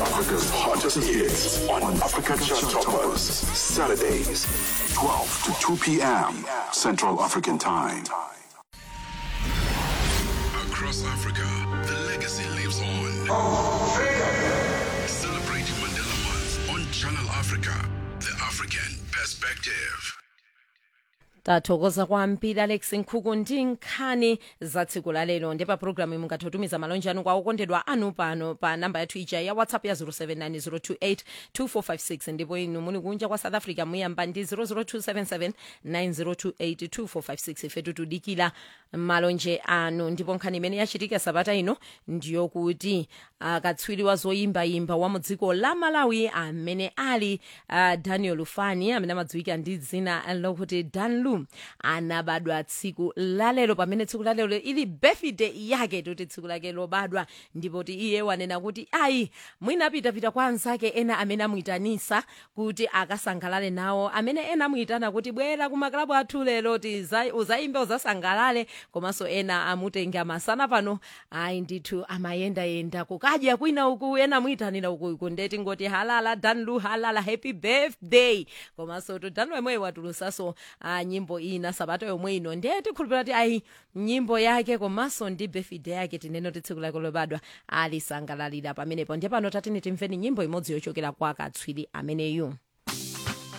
Africa's hottest hits on Africa Chart Toppers. Saturdays, 12 to 2 p.m. Central African Time. Across Africa, the legacy lives on. Celebrating Mandela Month on Channel Africa, the African perspective. tathokoza kwambiri alex nkhuku ndi nkhani za tsiku la lero ndi pa programu mungathe kutumiza malonje anu kwa okondedwa anu pano pa namba yathu ija ya whatsapp ya 0790282456 ndipo inu muli kunja kwa south africa muyamba ndi 0027790282456 ifetu tudikira malonje anu ndipo nkhani imene yachitika sabata ino ndiyokuti katswiri wa zoyimbayimba wa mu dziko la malawi amene ali uh, daniel fani amene amadziwika ndi dzina lokuti danlu anabadwa tsiku lalero pamene tsiku lalero ili birthday yake toti tsiku lake lobadwa ndipo ti iye wanena kuti ayi mwinapitapita kwa anzake ena amene amuyitanisa kuti akasangalale nawo amene ena amuyitana kuti bwera kumakalabu athu lero ti za- uzayimbe uzasangalale komanso ena amutenga masana pano ayi ndithu amayendayenda kukadya kwina uku ena amuyitanira uku uku ndeti ngoti halala danlu halala happy birthday komanso to danlu yemweyo watulusaso ah, nyimbo ina sabato yomwe ino ndiye tikhulupira ti ayi nyimbo yake komanso ndi birthday yake tinene kuti tsiku lake lobadwa alisangalalira pamenepo ndiye pano tatini timveni nyimbo imodzi yochokera kwa katswiri ameneyu